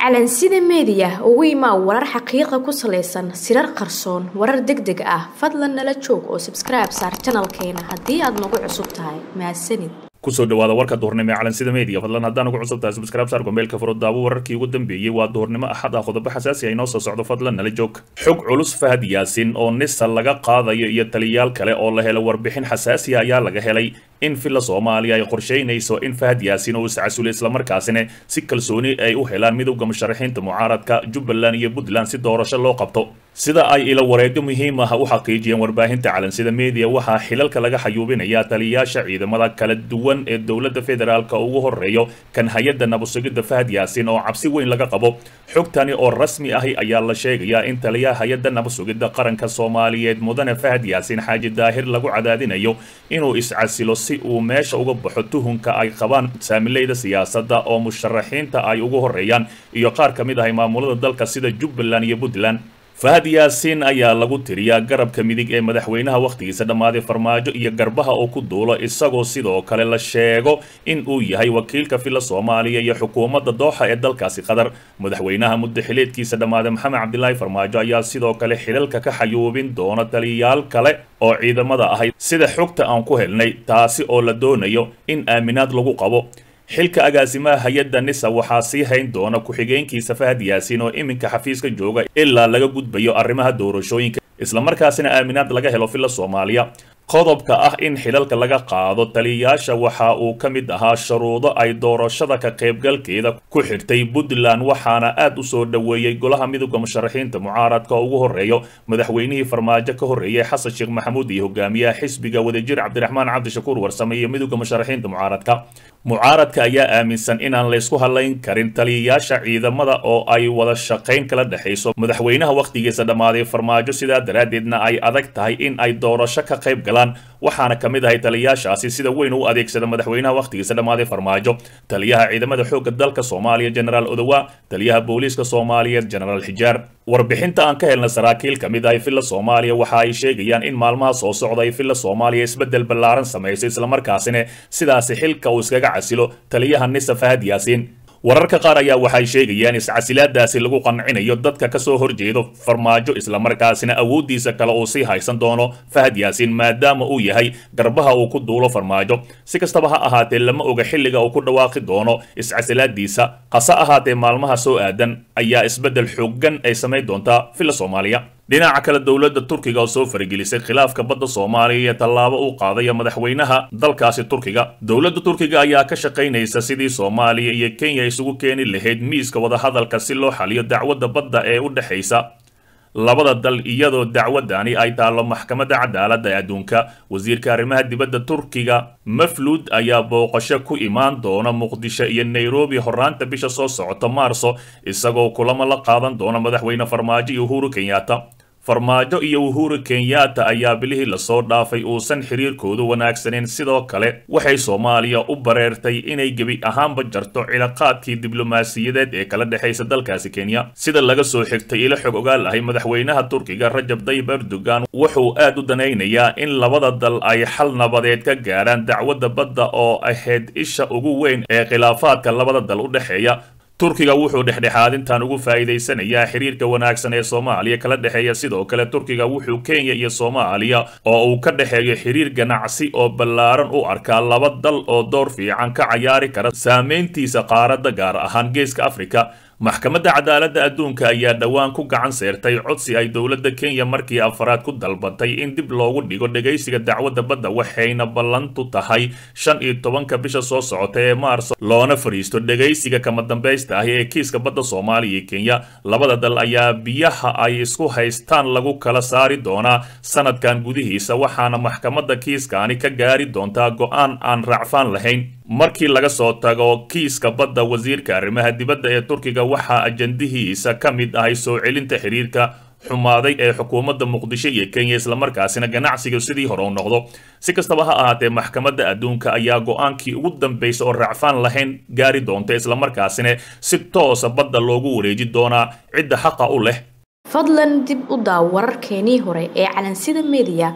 calansida meediya ugu imaa warar xaqiiqa ku salaysan sirar qarsoon warar deg deg ah fadlan nala joog oo sabskribe saar janalkeena haddii aad nagu cusub tahay mahadsanid kusoo dhawaada warka duhurnimo ee calansida media fadlan haddaan ugu cusub tahay subscribe saar gombeelka furo daawo wararkii ugu dambeeyey waa duhurnimo axad ah qodobo xasaasi ah inoo soo socdo fadlan nala joog xog culus fahad yaasin oo nisa laga qaadayo iyo taliyaal kale oo la helo warbixin xasaasiya ayaa laga helay in villa soomaaliya ay qorsheynayso in fahad yaasin uu iscasulay islamarkaasina si kalsooni ay u helaan midowda musharaxiinta mucaaradka jubbaland iyo puntland si doorasho loo qabto sida ay ilo wareegyo muhiim ah u xaqiijiyeen warbaahinta calansida media waxaa xilalka laga xayuubinayaa taliyayaasha ciidamada kala duwan ee dowladda federaalka ugu horeeyo kan hay-adda nabasugidda fahad yaasin oo cabsi weyn laga qabo xogtani oo rasmi ahi ayaa la sheegayaa in taliyaha hay-adda nabasugidda qaranka soomaaliyeed mudane fahad yaasin xaaji daahir lagu cadaadinayo inuu iscasilo si uu meesha uga baxo tuhunka ay qabaan saamileyda siyaasadda oo musharaxiinta ay ugu horeeyaan iyo qaar ka mid ahay maamulada dalka sida jubbaland iyo puntland fahad yaasiin ayaa lagu tiriyaa garabka midig ee madaxweynaha wakhtigiisa dhammaaday farmaajo iyo garbaha oo ku duulo isagoo sidoo kale la sheego in uu yahay wakiilka villa soomaaliya iyo xukuumadda dooxa ee dalkaasi qatar madaxweynaha muddo xileedkiisa dhammaaday maxamed cabdilaahi farmaajo ayaa sidoo kale xilalka ka xayuubin doona taliyayaal kale oo ciidamada ahay sida xogta aan ku helnay taasi oo la doonayo in aaminaad lagu qabo xilka agaasimaha hay-adda nisa waxaa sii hayn doona ku-xigeenkiisa fahad yaasiin oo iminka xafiiska jooga ilaa laga gudbayo arrimaha doorashooyinka islamarkaasina aaminaad laga helo villa soomaaliya qodobka ah in xilalka laga qaado taliyayaasha waxa uu ka mid ahaa shuruudo ay doorashada ka qaybgalkeeda ku xirtay puntland waxaana aad u soo dhoweeyey golaha midowda musharaxiinta mucaaradka oo ugu horeeyo madaxweynihii farmaajo ka horreeyey xasan sheekh maxamuud iyo hogaamiyaha xisbiga wadajir cabdiraxmaan cabdishakuur warsame iyo midowda musharaxiinta mucaaradka mucaaradka ayaa aaminsan inaan laysku hadlayn karin taliyayaasha ciidamada oo ay wada shaqayn kala dhexayso madaxweynaha wakhtigiisa dhammaaday farmaajo sidaa daraaddeedna ay adag tahay in ay doorasho ka qayb galaan waxaana ka mid ahay taliyayaashaasi sida weyn u adeegsada madaxweynaha wakhtigiisa dhammaaday farmaajo taliyaha ciidamada xoogga dalka soomaaliya genaraal odowa taliyaha booliiska soomaaliyeed genaraal xijaar warbixinta aan ka helna saraakiil ka mid ahay villa soomaaliya waxa ay sheegayaan in maalmaha soo socda ay villa soomaaliya isbeddel ballaaran samayso islamarkaasina sidaasi xilka uu iskaga casilo taliyaha nisa fahad yaasiin wararka qaar ayaa waxay sheegayaan iscasilaadaasi lagu qancinayo dadka ka soo horjeedo farmaajo islamarkaasina awooddiisa kale uu sii haysan doono fahad yaasiin maadaama uu yahay garbaha uu ku duulo farmaajo si kastaba ha ahaatee lama oga xilliga uu ku dhawaaqi doono iscasilaadiisa hase ahaatee maalmaha soo aadan ayaa isbeddel xoogan ay samayn doontaa villa soomaaliya dhinaca kale dowladda turkiga oo soo faragelisay khilaafka badda soomaaliya iyo tallaabo uu qaadaya madaxweynaha dalkaasi turkiga dowladda turkiga ayaa ka shaqaynaysa sidii soomaaliya iyo kenya isugu keeni lahayd miiska wadahadalka si loo xaliyo dacwadda badda ee u dhexaysa labada dal iyadoo dacwadani ay taallo maxkamadda cadaaladda ee adduunka wasiirka arrimaha dibadda turkiga mafluud ayaa booqasho ku imaan doona muqdisho iyo nairobi horaanta bisha soo socota maarso isagoo kulamo la qaadan doona madaxweyne farmaajo iyo uhuru kenyatta farmaajo iyo uhuru kenyatta ayaa bilihii lasoo dhaafay uusan xiriirkoodu wanaagsaneyn sidoo kale waxay soomaaliya u bareertay inay gebi ahaanba jarto cilaaqaadkii diblomaasiyadeed ee kala dhexaysa dalkaasi kenya sida laga soo xigtay ilo xog ogaal ahay madaxweynaha turkiga rajab tayyib erdogan wuxuu aad u danaynayaa in labada dal ay xal nabadeed ka gaarhaan dacwadda badda oo ahayd isha ugu weyn ee khilaafaadka labada dal u dhexeeya turkiga wuxuu dhexdhexaadintan ugu faa'iidaysanayaa xiriirka wanaagsan ee soomaaliya kala dhexeeya sidoo kale turkiga wuxuu kenya iyo soomaaliya oo uu ka dhexeeyo xiriir ganacsi oo ballaaran u arkaa laba dal oo door fiican ka cayaari kara saameyntiisa qaaradda gaar ahaan geeska afrika maxkamadda cadaaladda adduunka ayaa dhowaan ku gacan seertay codsi ay dowladda kenya markii afaraad ku dalbatay in dib loogu dhigo dhegaysiga dacwadda badda waxayna ballantu tahay shan iyo tobanka bisha soo socota ee maarso loona fadhiisto dhegaysiga kama dambaysta ahi ee kiiska badda soomaaliya iyo kenya labada dal ayaa biyaha ay isku haystaan lagu kala saari doonaa sanadkan gudihiisa waxaana maxkamadda kiiskaani ka gaari doontaa go-aan aan raacfaan lahayn markii laga soo tago kiiska badda wasiirka arrimaha dibadda ee turkiga waxaa ajandihiisa ka mid ahay soo celinta xiriirka xumaaday ee xukuumadda muqdisho iyo kenya islamarkaasina ganacsiga sidii hore u noqdo si kastaba ha ahaatee maxkamadda adduunka ayaa go-aankii ugu dambaysa oo raacfaan lahayn gaari doonta islamarkaasina si toosa badda loogu wareeji doonaa cidda xaqa u leh fadlan dib u daaw wararkeenii hore ee calansida media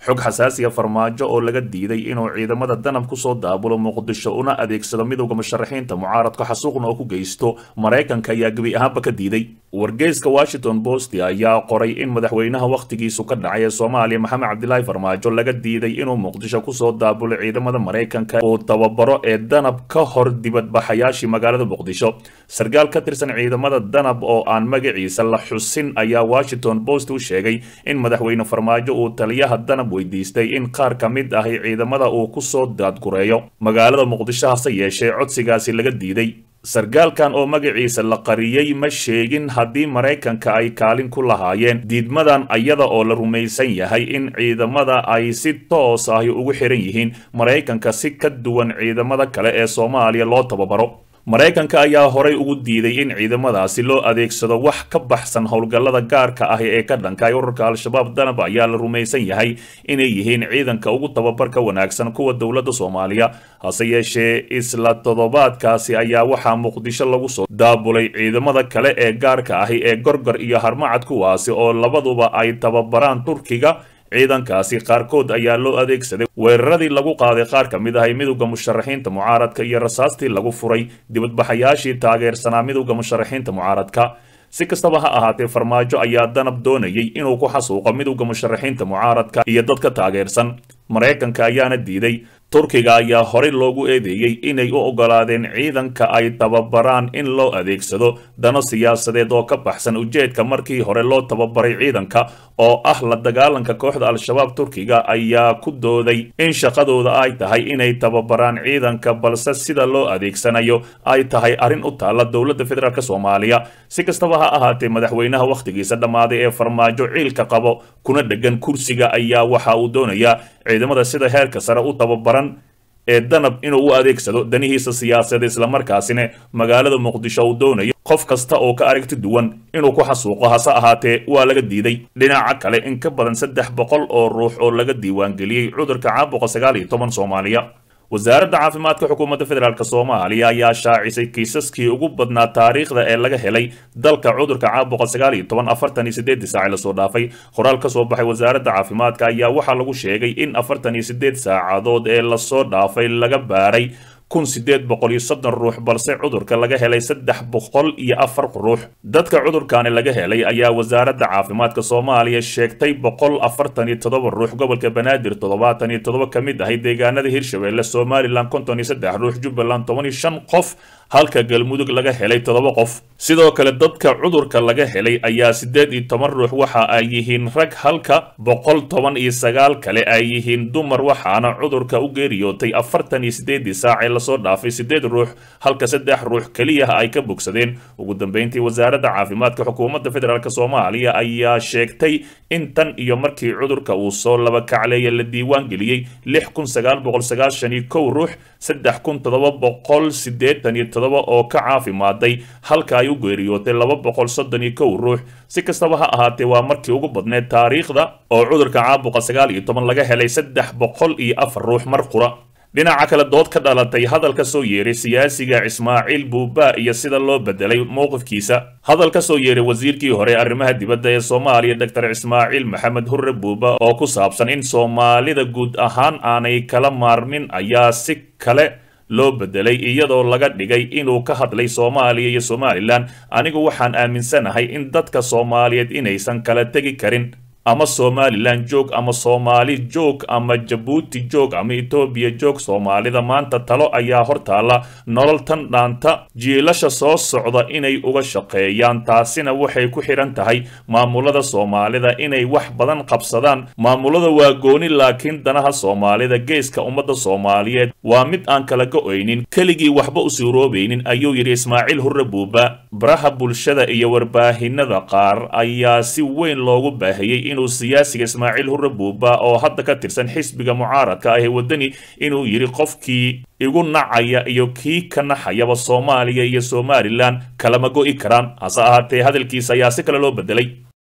xog xasaasiya farmaajo oo laga diiday inuu ciidamada danab kusoo daabulo muqdisho una adeegsado midowda musharaxiinta mucaaradka xasuuqna oo ku geysto maraykanka ayaa gebi ahaanba ka diiday wargeyska washington post ayaa qoray in madaxweynaha wakhtigiisu ka dhacay ee soomaaliya maxamed cabdilaahi farmaajo laga diiday inuu muqdisho kusoo daabulo ciidamada maraykanka uu tababaro ee danab ka hor dibadbaxayaashii magaalada muqdisho sarkaal ka tirsan ciidamada danab oo aan magaciisa la xusin ayaa washington post u sheegay in madaxweyne farmaajo uu taliyaha danab weydiistay in qaar ka mid ahi ciidamada uu kusoo daadgureeyo magaalada muqdisho hase yeeshee codsigaasi laga diiday sarkaalkan oo magaciisa la qariyey ma sheegin haddii maraykanka ay kaalin ku lahaayeen diidmadan ayada oo la rumaysan yahay in ciidamada ay si toos ahi ugu xiran yihiin maraykanka si ka duwan ciidamada kale ee soomaaliya loo tababaro maraykanka ayaa horay ugu diiday in ciidamadaasi loo adeegsado wax ka baxsan howlgallada gaarka ah ee ka dhankay ururka al-shabaab danab ayaa la rumaysan yahay inay yihiin ciidanka ugu tababarka wanaagsan kuwa dowladda soomaaliya hase yeeshee isla toddobaadkaasi ayaa waxaa muqdisho lagu soo daabulay ciidamada kale ee gaarka ahi ee gorgor iyo harmacad kuwaasi oo labaduba ay tababaraan turkiga ciidankaasi qaarkood ayaa loo adeegsaday weeraradii lagu qaaday qaar ka mid ahay midowda musharaxiinta mucaaradka iyo rasaastii lagu furay dibadbaxayaashii taageersanaa midowda musharaxiinta mucaaradka si kastaba ha ahaatee farmaajo ayaa danab doonayay inuu ku xasuuqo midowda musharaxiinta mucaaradka iyo dadka taageersan maraykanka ayaana diiday turkiga ayaa horey loogu eedeeyey inay u oggolaadeen ciidanka ay tababaraan in loo adeegsado dano siyaasadeed oo ka baxsan ujeedka markii hore loo tababaray ciidanka oo ah la dagaalanka kooxda al-shabaab turkiga ayaa ku dooday in shaqadooda ay tahay inay tababaraan ciidanka balse sida loo adeegsanayo ay tahay arrin u taalla dowladda federaalk soomaaliya si kastaba ha ahaatee madaxweynaha wakhtigiisa dhammaaday ee farmaajo ciilka qabo kuna dhegan kursiga ayaa waxa uu doonayaa ciidamada sida heerka sare u tababaran ee danab inuu u adeegsado danihiisa siyaasadeed islamarkaasina magaalada muqdisho uu doonayo qof kasta oo ka aragti duwan inuu ku xasuuqo hase ahaatee waa laga diiday dhinaca kale in ka badan saddex boqol oo ruux oo laga diiwaangeliyey cudurka caabuqa sagaal iyo toban soomaaliya wasaaradda caafimaadka xukuumadda federaalk soomaaliya ayaa shaacisay kiisaskii ugu badnaa taariikhda ee laga helay dalka cudurka caabuqa sagaal iyo toban afartan iyo sideedii saaci lasoo dhaafay qoraal ka soo baxay wasaaradda caafimaadka ayaa waxaa lagu sheegay in afartan iyo sideed saacadood ee lasoo dhaafay laga baaray kun sideed boqol iyo soddon ruux balse cudurka laga helay saddex boqol iyo afar ruux dadka cudurkaani laga helay ayaa wasaaradda caafimaadka soomaaliya sheegtay boqol afartan iyo toddoba ruux gobolka banaadir toddobaatan iyo toddoba ka mid ahay deegaanada hirshabeelle somalilan konton iyo saddex ruux jubbaland toban iyo shan qof halka galmudug laga helay toddoba qof sidoo kale dadka cudurka laga helay ayaa siddeed iyo toban ruux waxa ay yihiin rag halka boqol toban iyo sagaal kale ay yihiin dumar waxaana cudurka u geeriyootay afartan iyo sideedii saacee lasoo dhaafay siddeed ruux halka saddex ruux keliya ay ka bogsadeen ugu dambeyntii wasaaradda caafimaadka xukuumadda federaalk soomaaliya ayaa sheegtay in tan iyo markii cudurka uu soo laba kacleeya la diiwaan geliyey lix kun sagaal boqol sagaashan iyo kow ruux saddex kun toddoba boqol siddeetan iyo toddoba oo ka caafimaaday halka ay u geeriyootay laba boqol soddon iyo kow ruux si kastaba ha ahaatee waa markii ugu badneed taariikhda oo cudurka caabuqa sagaal iyo toban laga helay saddex boqol iyo afar ruux mar qura dhinaca kale dood ka dhalatay hadal ka soo yeeray siyaasiga ismaaciil buuba iyo sida loo bedelay mowqifkiisa hadal ka soo yeeray wasiirkii hore arrimaha dibadda ee soomaaliya doctor ismaaciil maxamed hurre buuba oo ku saabsan in soomaalida guud ahaan aanay kala maarmin ayaa si kale loo bedelay iyadoo laga dhigay inuu ka hadlay soomaaliya iyo somalilan anigu waxaan aaminsanahay in dadka soomaaliyeed inaysan kala tegi karin ama somalilan joog ama soomaali joog ama jabuuti joog ama etoobiya joog soomaalida maanta talo ayaa hortaalla nolol tan dhaanta jiilasha soo socda inay uga shaqeeyaan taasina waxay ku xidhan tahay maamulada soomaalida inay wax badan qabsadaan maamulada waa gooni laakiin danaha soomaalida geeska ummadda soomaaliyeed waa mid aan kala go-oynin keligii waxba u suuroobaynin ayuu yidhi ismaaciil hurre buuba baraha bulshada iyo warbaahinada qaar ayaa si weyn loogu baahiyey inuu siyaasiga ismaaciil hurre buuba oo hadda ka tirsan xisbiga mucaaradka ah ee waddani inuu yidhi qofkii igu nacaya iyo kii ka naxayaba soomaaliya iyo somalilan kalama go'i karaan hase ahaatee hadalkiisa ayaa si kale loo bedelay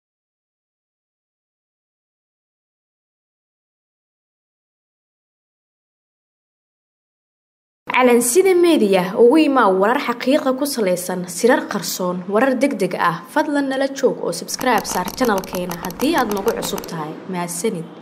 calansida meediya ugu imaa warar xaqiiqa ku salaysan sirar qarsoon warar deg deg ah fadlan nala joog oo sabskribe saar janalkeena haddii aad nagu cusub tahay mahadsanid